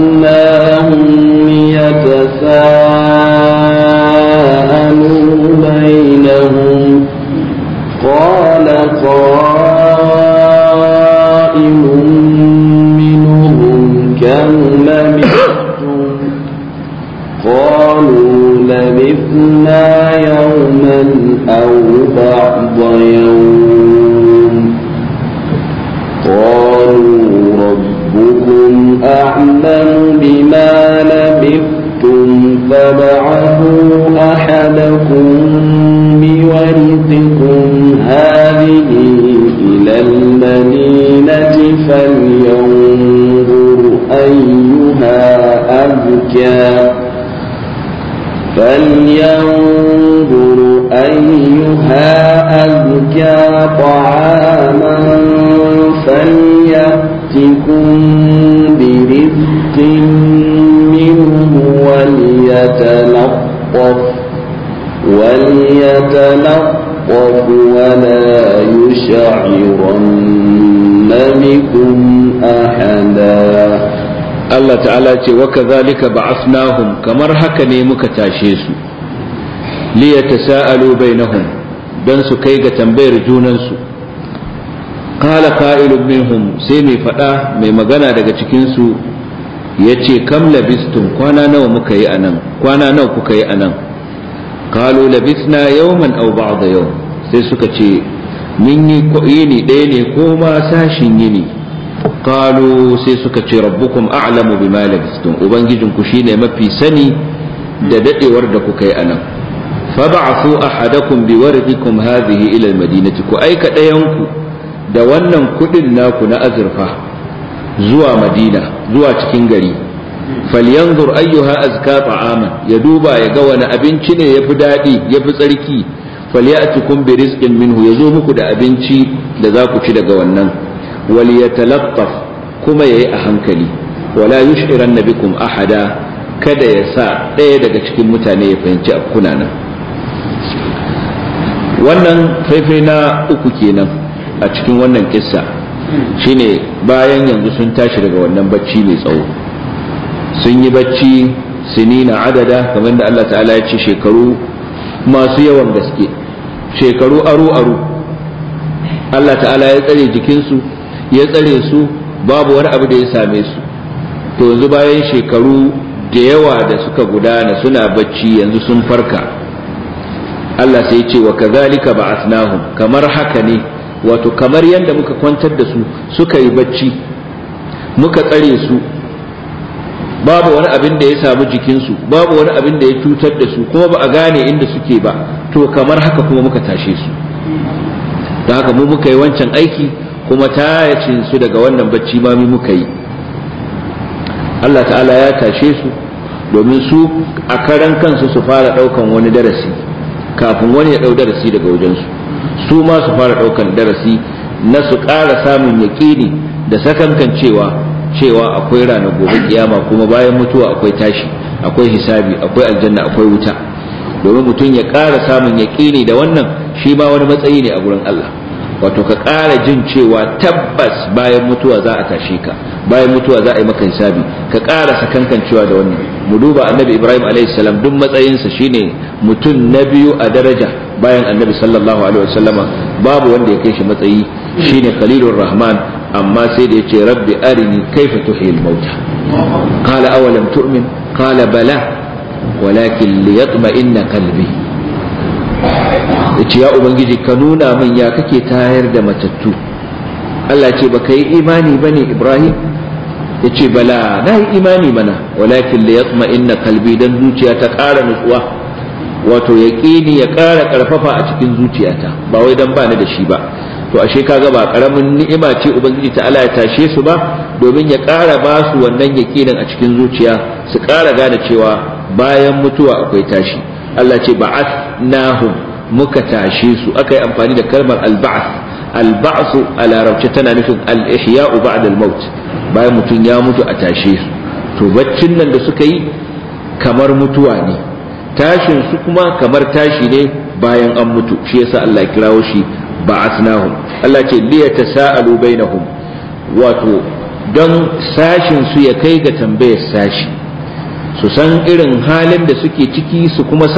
بعثناهم يتساءلون بينهم قال قائل منهم كم لبثتم قالوا لبثنا يوما أو بعض يوم قالوا ربكم أعلم بما لبثتم فبعثوا أحدكم بورثكم هذه إلى المدينة فلينظر أيها أزكى فلينظر أيها أزكى طعاما فليأتكم برزق منه وليتلطف وليتلطف ولا يشعرن بكم أحدا Allah ta'ala ce wa kadhalika ba'athnahum kamar haka ne muka tashe su li yatasaalu bainahum dan su kai ga tambayar junan su qala qa'ilun minhum sai mai fada mai magana daga cikin su yace kam labistum kwana nawa muka yi anan kwana nawa kuka yi anan qalu labisna yawman aw ba'da yawm sai suka ce mun yi yini ɗaya ne ko ma sashin yini qalu sai suka ce rabbukum a'lamu bima labistum ubangijin ku shine mafi sani da dadewar da kuka yi anan fab'athu ahadakum biwarqikum hadhihi ila almadinati ku aika dayanku da wannan kudin naku na azurfa zuwa madina zuwa cikin gari falyanzur ayyuha azka ta'aman ya duba ya ga wani abinci ne yafi dadi yafi tsarki falyatikum bi rizqin minhu yazo muku da abinci da za ku ci daga wannan waliyatalattaf kuma yayi a hankali wala yushiran bikum ahada kada ya sa ɗaya daga cikin mutane ya fahimci a kuna nan wannan faifai na uku kenan a cikin wannan kissa shine bayan yanzu sun tashi daga wannan bacci mai tsawo sun yi bacci sinina adada kamar da Allah ta'ala ya ce shekaru masu yawan gaske shekaru aru-aru Allah ta'ala ya tsare jikinsu ya tsare su babu wani abu da ya same su to yanzu bayan shekaru da yawa da suka gudana suna bacci yanzu sun farka Allah sai ce wa kazalika ba'athnahum kamar haka ne wato kamar yadda muka kwantar da su suka yi bacci muka tsare su babu wani abin da ya samu jikinsu babu wani abin da ya cutar da su kuma ba a gane inda suke ba to kamar haka kuma muka tashe su da haka mu muka yi wancan aiki kuma tayacin su daga wannan bacci ma mu muka yi Allah ta'ala ya tashe su domin su a karan kansu su fara daukan wani darasi kafin wani ya dau darasi daga wajensu su ma su fara daukan darasi na su ƙara samun yaƙini da sakankan cewa cewa akwai ranar gobe kiyama kuma bayan mutuwa akwai tashi akwai hisabi akwai aljanna akwai wuta domin mutum ya ƙara samun yaƙini da wannan shi ma wani matsayi ne a gurin Allah wato ka ƙara jin cewa tabbas bayan mutuwa za a tashe ka bayan mutuwa za a yi maka hisabi ka ƙara sakankancewa da wannan mu duba annabi ibrahim alaihi salam duk matsayinsa shine mutum na biyu a daraja bayan annabi sallallahu alaihi wasallama babu wanda ya kai shi matsayi shine khalilur rahman amma sai da yace rabbi arini kaifa tuhil mauta qala awalam tu'min qala bala walakin liyatma'inna qalbi yace ya ubangiji ka nuna min ya kake tayar da matattu Allah ce baka yi imani bane Ibrahim yace bala na yi imani mana walakin li yatma inna kalbi dan zuciya ta ƙara nutsuwa wato yaqini ya ƙara ƙarfafa a cikin zuciyata ba wai dan bani da shi ba to ashe kaga ba karamin ni'ima ce ubangiji ta Allah ya tashe su ba domin ya ƙara ba su wannan yaqinin a cikin zuciya su ƙara gane cewa bayan mutuwa akwai tashi Allah ce ba'athnahum muka tashe su aka yi amfani da kalmar alba'ath alba'su a larabci tana nufin al-ihya'u ba'da al-maut bayan mutum ya mutu a tashe su to baccin nan da suka yi kamar mutuwa ne tashin su kuma kamar tashi ne bayan an mutu shi yasa Allah ya kirawo shi ba'athnahum Allah ce liya tasaalu bainahum wato don sashin su ya kai ga tambayar sashi su san irin halin da suke ciki su kuma san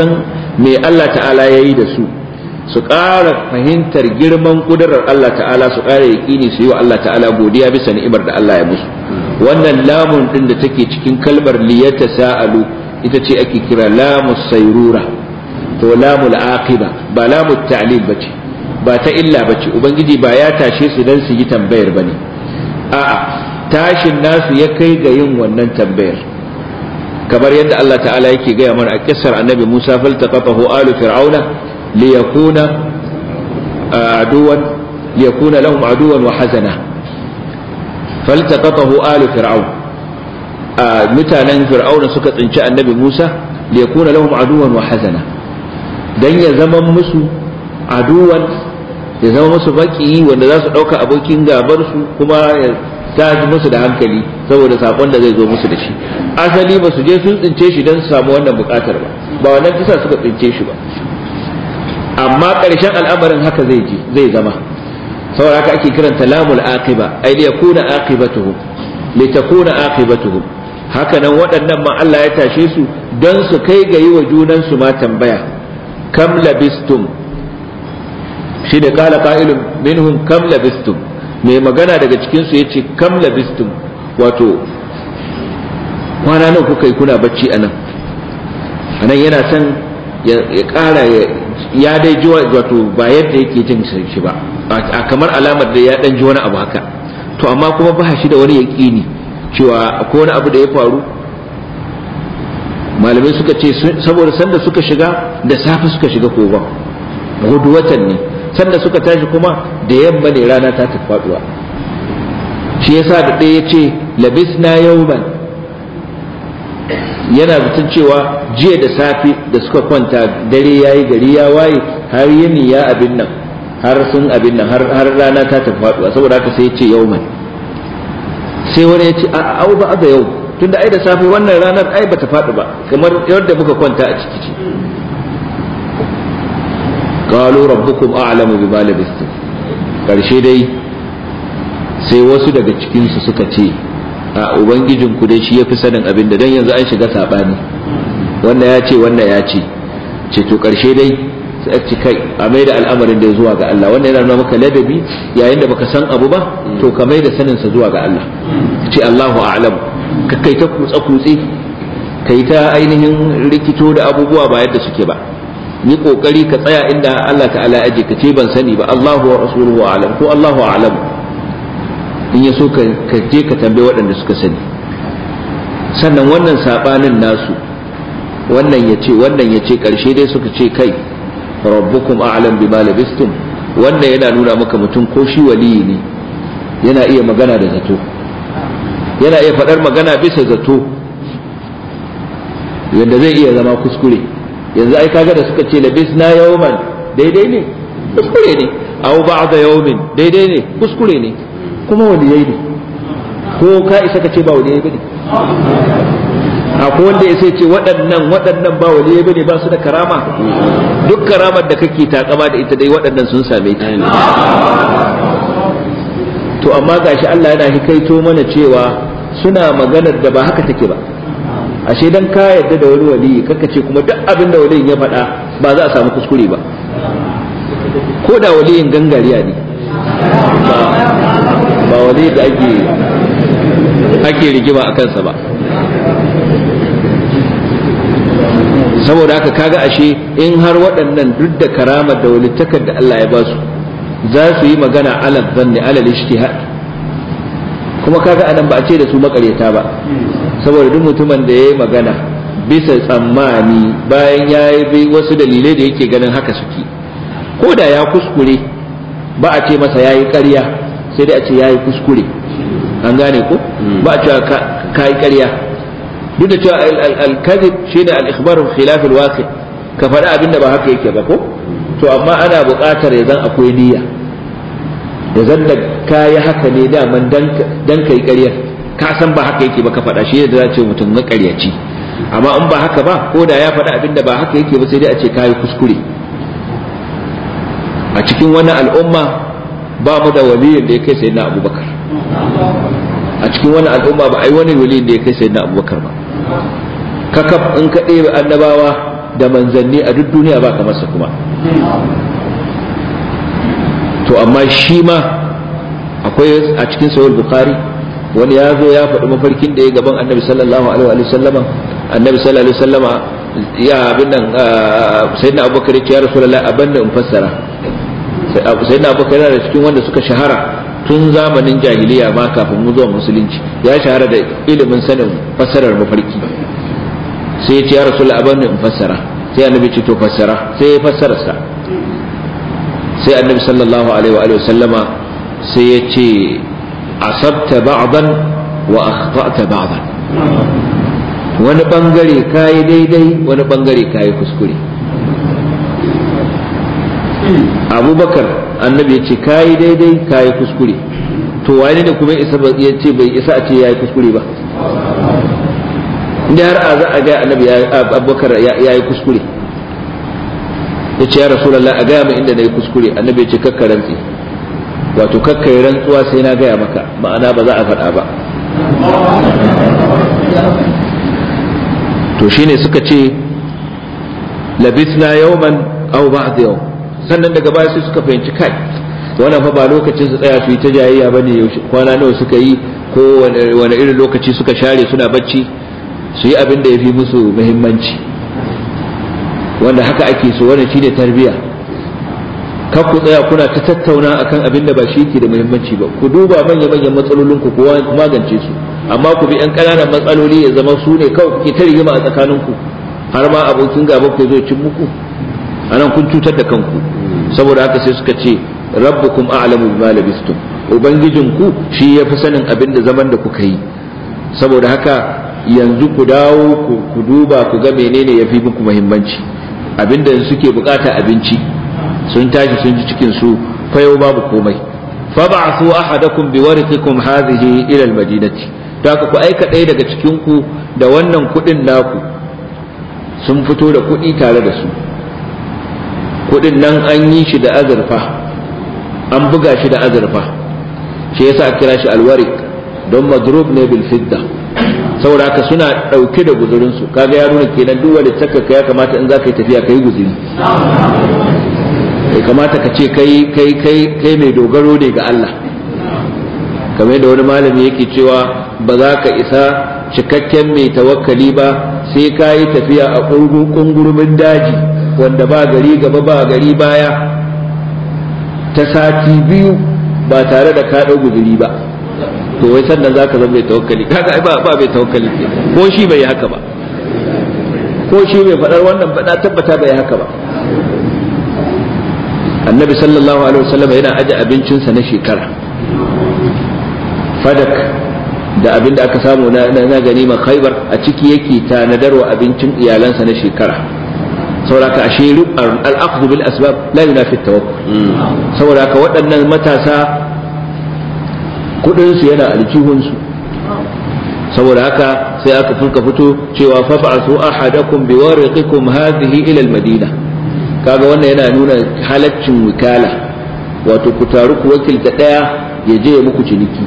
me Allah ta'ala ya yi da su su ƙara fahimtar girman ƙudurar Allah ta'ala su ƙara yaƙini su yi wa Allah ta'ala godiya bisa ni'imar da Allah ya musu wannan lamun ɗin da take cikin kalmar liyata sa'alu ita ce ake kira lamu sayrura to lamul aqiba ba lamu ta'lil bace ba ta illa bace ubangiji ba ya tashe su dan su yi tambayar bane a'a tashin nasu ya kai ga yin wannan tambayar kamar yadda Allah ta'ala yake gaya mana a kissar annabi Musa faltaqatahu alu fir'auna liyakuna aduwan liyakuna lahum aduwan wa hazana faltaqatahu alu fir'aun mutanen fir'auna suka tsinci annabi Musa liyakuna lahum aduwan wa hazana dan ya zama musu aduwan ya zama musu baki wanda za su dauka abokin gabar su kuma ya ta musu da hankali saboda sakon da zai zo musu da shi asali ba su je sun tsince shi don su samu wannan bukatar ba ba wannan kisa suka tsince shi ba amma ƙarshen al'amarin haka zai ji zai zama saboda haka ake kiranta lamul aqiba ay li yakuna aqibatuhum li takuna aqibatuhum haka nan waɗannan ma Allah ya tashe su don su kai ga yi wa junan su ma tambaya kam labistum shi da kala qa'ilun minhum kam labistum mai magana daga cikinsu ya ce kam labistum wato kwana nan kuka yi kuna bacci a nan a nan yana son ya ƙara ya dai ji wato ba yadda yake jin shi ba a kamar alamar da ya ɗan ji wani abu haka to amma kuma ba shi da wani yaƙini cewa akwai wani abu da ya faru malamai suka ce saboda sanda suka shiga da safe suka shiga kogon gudu watan ne sanda suka tashi kuma da yamma ne rana ta tafi faduwa shi yasa da ɗaya ya ce labisna yauman yana zaton cewa jiya da safe da suka kwanta dare ya yi gari ya waye har yini ya abin nan har sun abin nan har rana ta tafi faduwa saboda haka sai ya ce yauman sai wani ya ce a au ba da yau tunda ai da safe wannan ranar ai bata faɗi ba kamar yadda muka kwanta a ciki ce qalu rabbukum a'lamu bima labistum karshe dai sai wasu daga cikin su suka ce a ubangijin ku dai shi yafi sanin abin da dan yanzu an shiga sabani wannan ya ce wannan ya ce ce to karshe dai sai a ci kai a mai da al'amarin da zuwa ga Allah wannan yana nuna maka ladabi yayin da baka san abu ba to ka mai da sanin sa zuwa ga Allah ce Allahu a'lam ka kai ta kutsa kutse kai ta ainihin rikito da abubuwa ba yadda suke ba yi kokari ka tsaya inda Allah ta'ala aje ka ce ban sani ba Allahu wa rasuluhu a'lam ko Allahu a'lam in ya so ka je ka tambaye waɗanda suka sani sannan wannan sabanin nasu wannan ya ce wannan ya ce ƙarshe dai suka ce kai rabbukum a'lam bima labistum wannan yana nuna maka mutum ko shi waliyi ne yana iya magana da zato yana iya faɗar magana bisa zato yadda zai iya zama kuskure yanzu ai kaga da suka ce labis na yawman daidai ne kuskure ne aw ba'da yawmin daidai ne kuskure ne kuma waliyai ne ko ka isa ka ce ba waliyai bane akwai wanda ya sai ce waɗannan waɗannan ba waliyai bane ba su da karama duk karamar da kake takama da ita dai waɗannan sun same ta to amma gashi Allah yana hikaito mana cewa suna maganar da ba haka take ba ashe dan ka yadda da wani waliyi kaka ce kuma duk abin da waliyin ya faɗa ba za a samu kuskure ba ko da waliyin gangariya ne ba wali da ake ake rigima a kansa ba saboda haka kaga ashe in har waɗannan duk da karamar da walittakar da Allah ya ba su za su yi magana alal zanni alal ijtihad kuma kaga anan ba a ce da su makaryata ba saboda duk mutumin da ya yi magana bisa tsammani bayan ya yi wasu dalilai da yake ganin haka suke ko da ya kuskure ba a ce masa ya yi ƙarya sai dai a ce ya yi kuskure an gane ko ba a cewa ka yi ƙarya duk da cewa al-kadhib shine al-ikhbar khilaf al-waqi ka faɗi abinda ba haka yake ba ko to amma ana buƙatar ya zan akwai niyya ya zan da ka yi haka ne daman dan ka yi ƙaryar ka san ba haka yake ba ka faɗa shi yadda za ce mutum na ƙaryaci amma in ba haka ba ko da ya faɗi abinda ba haka yake ba sai dai a ce ka yi kuskure a cikin wani al'umma ba mu da waliyin da ya kai sayyidina abubakar a cikin wani al'umma ba ai wani waliyin da ya kai sayyidina abubakar ba kakaf in ka ɗebe annabawa da manzanni a duk duniya ba kamar sa kuma to amma shi ma akwai a cikin sahih bukhari wani ya zo ya faɗi mafarkin da ya gaban annabi sallallahu alaihi wa sallama annabi sallallahu alaihi wa sallama ya abin nan sayyidina abubakar ya ce ya rasulullahi abin da in fassara sayyidina abubakar yana da cikin wanda suka shahara tun zamanin jahiliya ma kafin mu zuwa musulunci ya shahara da ilimin sanin fassarar mafarki sai ya ce ya rasulullahi abin da in fassara sai annabi ce to fassara sai ya fassara sa sai annabi sallallahu alaihi wa sallama sai ya ce asabta ba'dan wa akhta'ta ba'dan wani bangare kayi daidai wani bangare kayi kuskure abubakar annabi ya ce kayi daidai kayi kuskure to wani ne kuma isa ya ce bai isa a ce yayi kuskure ba inda har a za a ga annabi abubakar ya yi kuskure ya ce ya rasulallah a gaya min inda na yi kuskure annabi ya ce kakka rantsi wato kakka yi rantsuwa sai na gaya maka ma'ana ba za a faɗa ba to shine suka ce labisna yawman aw ba'd yawm sannan daga baya sai suka fahimci kai wannan fa ba lokacin su tsaya su yi ta jayayya bane kwana nawa suka yi ko wani irin lokaci suka share suna bacci su yi abin da ya fi musu muhimmanci wanda haka ake so wannan shine tarbiya kar ku tsaya kuna ta tattauna akan abin da ba shi ke da muhimmanci ba ku duba manya manyan matsalolin ku ku magance su amma ku bi yan ƙananan matsaloli ya zama su ne kawai kuke ta rigima a tsakanin ku har ma abokin gaba ku zo cin muku anan kun cutar da kanku saboda haka sai suka ce rabbukum a'lamu bima labistum ubangijin ku shi ya fi sanin abin da zaman da kuka yi saboda haka yanzu ku dawo ku duba ku ga menene ya fi muku muhimmanci abinda suke bukata abinci sun tashi sun ji cikin su fayo babu komai fab'athu ahadakum biwarqikum hadhihi ila almadinati da ku aika ɗaya daga cikin ku da wannan kuɗin naku sun fito da kuɗi tare da su kuɗin nan an yi shi da azurfa an buga shi da azurfa shi yasa a kira shi alwarik don madrub ne bil fidda saboda haka suna ɗauke da guzurinsu kaga ya nuna kenan duk wanda takaka ya kamata in za ka yi tafiya ka yi guzuri bai kamata ka ce kai kai kai kai mai dogaro ne ga Allah kamar da wani malami yake cewa ba za ka isa cikakken mai tawakkali ba sai ka yi tafiya a kungurumin daji wanda ba gari gaba ba gari baya ta sati biyu ba tare da ka ɗau guzuri ba to wai sannan zaka zama mai tawakkali kaga ai ba ba mai tawakkali ke ko shi bai haka ba ko shi bai faɗar wannan ba na tabbata bai haka ba annabi sallallahu alaihi wasallam yana aje abincinsa na shekara fadak da abin da aka samu na na ganima khaybar a ciki yake tanadarwa abincin iyalansa na shekara saboda ashe al-akhdhu bil asbab la yunafi at-tawakkul saboda ka waɗannan matasa kudinsu yana aljihunsu saboda haka sai aka fulka fito cewa fab'asu ahadakum biwariqikum hadhihi ila almadina kaga wannan yana nuna halaccin wikala wato ku taru ku wakilta daya ya je ya muku ciniki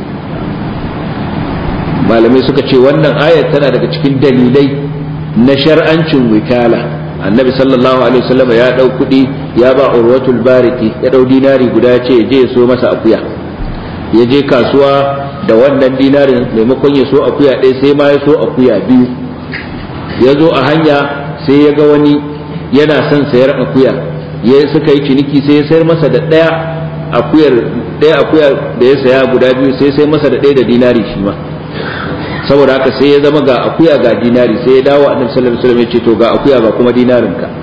malamai suka ce wannan ayat tana daga cikin dalilai na shar'ancin wikala annabi sallallahu alaihi wasallam ya dau kudi ya ba urwatul bariki ya dau dinari guda ya ce ya je ya so masa akuya ya je kasuwa da wannan dinarin maimakon ya so akuya ɗaya sai ma ya so akuya biyu ya zo a hanya sai ya ga wani yana son sayar akuya ya suka yi ciniki sai ya sayar masa da ɗaya akuyar ɗaya akuya da ya saya guda biyu sai sai masa da ɗaya da dinari shi ma saboda haka sai ya zama ga akuya ga dinari sai ya dawo annabi sallallahu alaihi wasallam ya ce to ga akuya ga kuma dinarin ka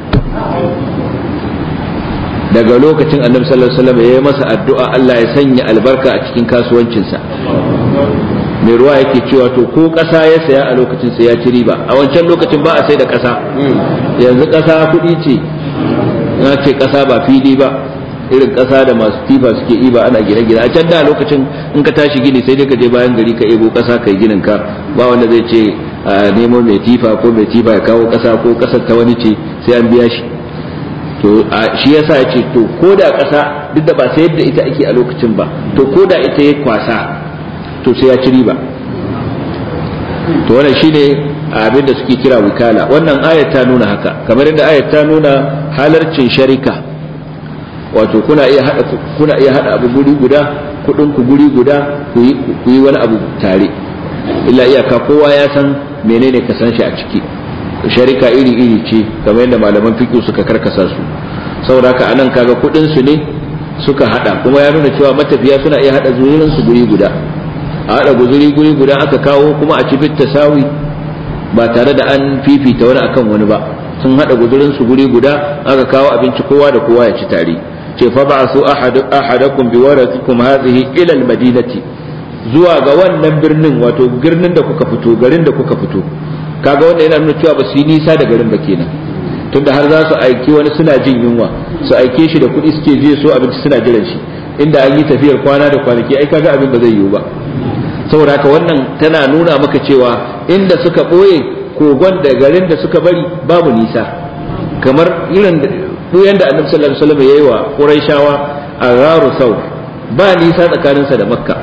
daga lokacin annabi sallallahu alaihi wasallam ya yi masa addu'a Allah ya sanya albarka a cikin kasuwancinsa mai ruwa yake cewa to ko ƙasa ya saya a lokacin sai ya ci riba a wancan lokacin ba a sai da ƙasa yanzu ƙasa kuɗi ce na ce ƙasa ba fili ba irin ƙasa da masu tifa suke iba ana gine-gine a can da lokacin in ka tashi gini sai dai ka je bayan gari ka ebo ƙasa kai ginin ka ba wanda zai ce a nemo mai tifa ko mai tifa ya kawo ƙasa ko ƙasar ta wani ce sai an biya shi to shi yasa ya ce to ko da ƙasa duk da ba sai yadda ita ake a lokacin ba to ko da ita ya kwasa to sai ya ci riba to wannan shine a abin da suke kira wikala wannan ayat ta nuna haka kamar yadda ayat ta nuna halarcin sharika wato kuna iya hada kuna iya hada abu guri guda kudin ku guri guda ku yi wani abu tare illa iyaka kowa ya san menene ka san shi a ciki sharika iri iri ce kamar yadda malaman fiqh suka karkasa su saboda haka anan kaga kudin su ne suka hada kuma ya nuna cewa matafiya suna iya hada zurin su guri guda a hada guzuri guri guda aka kawo kuma a ci fit tasawi ba tare da an fifita wani akan wani ba sun hada guzurin su guri guda aka kawo abinci kowa da kowa ya ci tare ce fa ba'su ahadakum bi waratikum hadhihi ila al-madinati zuwa ga wannan birnin wato birnin da kuka fito garin da kuka fito kaga wanda yana nuna cewa ba su yi nisa da garin ba kenan tunda har za su aiki wani suna jin yunwa su aike shi da kuɗi suke je so abinci suna jiran shi inda an yi tafiyar kwana da kwanaki ai kaga abin ba zai yiwu ba saboda haka wannan tana nuna maka cewa inda suka ɓoye kogon da garin da suka bari babu nisa kamar irin ɓoyen da annabi sallallahu alaihi wasallam yayi wa quraishawa a gharu sau ba nisa tsakaninsa da makka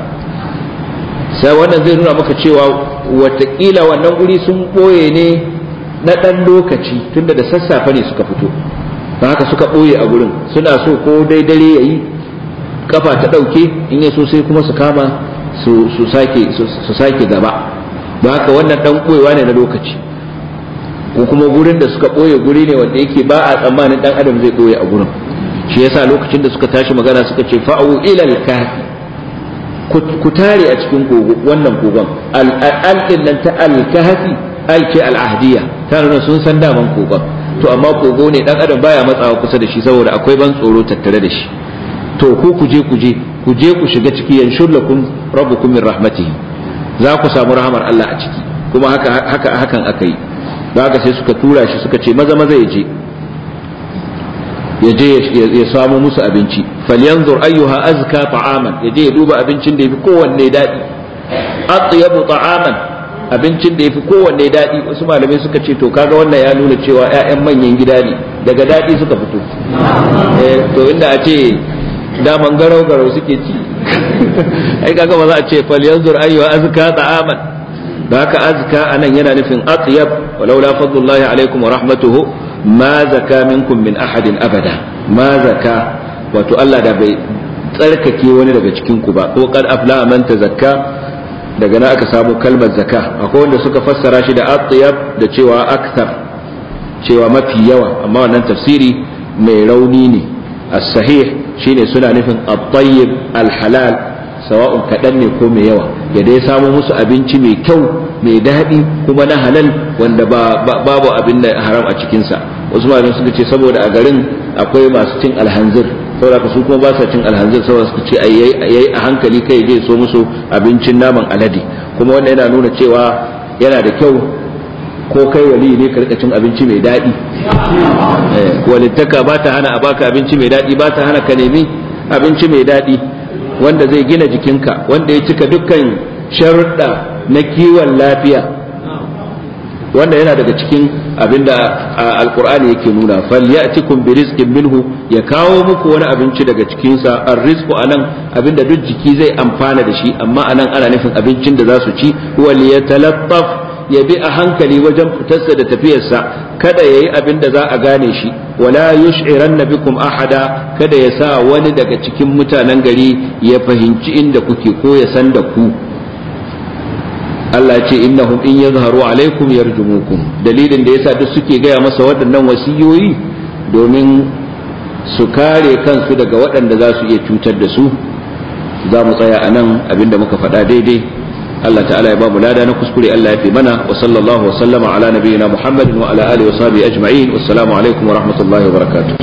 sai wannan zai nuna maka cewa watakila wannan guri sun ɓoye ne na ɗan lokaci tunda da sassafe ne suka fito don haka suka ɓoye a gurin suna so ko dai dare ya yi kafa ta ɗauke in ya so sai kuma su kama su sake gaba don haka wannan ɗan ɓoyewa ne na lokaci ko kuma gurin da suka ɓoye guri ne wanda yake ba a tsammanin ɗan adam zai ɓoye a gurin shi yasa lokacin da suka tashi magana suka ce fa'u ilal kafi ku tare a cikin wannan kogon al'adin nan ta al-kahfi al ce al-ahdiya ta nuna sun san daman kogon to amma kogo ne dan adam baya matsawa kusa da shi saboda akwai ban tsoro tattare da shi to ku ku je ku je ku je ku shiga ciki yanshur lakum rabbukum min rahmatihi za ku samu rahamar Allah a ciki kuma haka haka hakan aka yi da haka sai suka tura shi suka ce maza maza ya je ya je ya samu musu abinci falyanzur ayyuha azka ta'aman ya je ya duba abincin da yafi kowanne daɗi atyabu ta'aman abincin da yafi kowanne daɗi wasu malamai suka ce to kaga wannan ya nuna cewa ƴaƴan manyan gida ne daga daɗi suka fito eh to inda a ce daman garau garau suke ci ai kaga ba za a ce falyanzur ayyuha azka ta'aman da haka azka anan yana nufin atyab walaula fadlullahi alaikum wa rahmatuhu ma zaka minkum min ahadin abada ma zaka wato Allah da bai tsarkake wani daga cikin ku ba ko qad afla man tazakka daga nan aka samu kalmar zaka akwai wanda suka fassara shi da atyab da cewa aktar cewa mafi yawa amma wannan tafsiri mai rauni ne as-sahih shine suna nufin at-tayyib al-halal sawa'un kaɗan ne ko mai yawa ya dai samu musu abinci mai kyau mai daɗi kuma na halal wanda babu abin da haram a cikinsa wasu malamai suka ce saboda a garin akwai masu cin alhanzir saboda su kuma ba sa cin alhanzir saboda suka ce ayi a hankali kai je so musu abincin naman alade kuma wanda yana nuna cewa yana da kyau ko kai wali ne ka rika cin abinci mai daɗi walittaka ba ta hana a baka abinci mai daɗi ba ta hana ka nemi abinci mai daɗi wanda zai gina jikinka wanda ya cika dukkan sharuɗa na kiwon lafiya wanda yana daga cikin abinda alkur'ani yake nuna falyatikum bi rizqin minhu ya kawo muku wani abinci daga cikin sa arrizqu anan abinda duk jiki zai amfana da shi amma anan ana nufin abincin da za su ci wal yatalattaf ya bi a hankali wajen fitarsa da tafiyarsa kada yayi abin da za a gane shi wala yush'iranna bikum ahada kada ya sa wani daga cikin mutanen gari ya fahimci inda kuke ko ya san da ku Allah ce innahum in yazharu alaikum yarjumukum dalilin da yasa duk suke gaya masa waɗannan wasiyoyi domin su kare kansu daga waɗanda za su iya cutar da su za mu tsaya a nan abinda muka faɗa daidai Allah ta'ala ya ba mu lada na kuskure Allah ya fi mana wa sallallahu wa sallama ala nabiyyina Muhammadin wa ala alihi wa sahbihi ajma'in wassalamu alaikum wa rahmatullahi wa barakatuh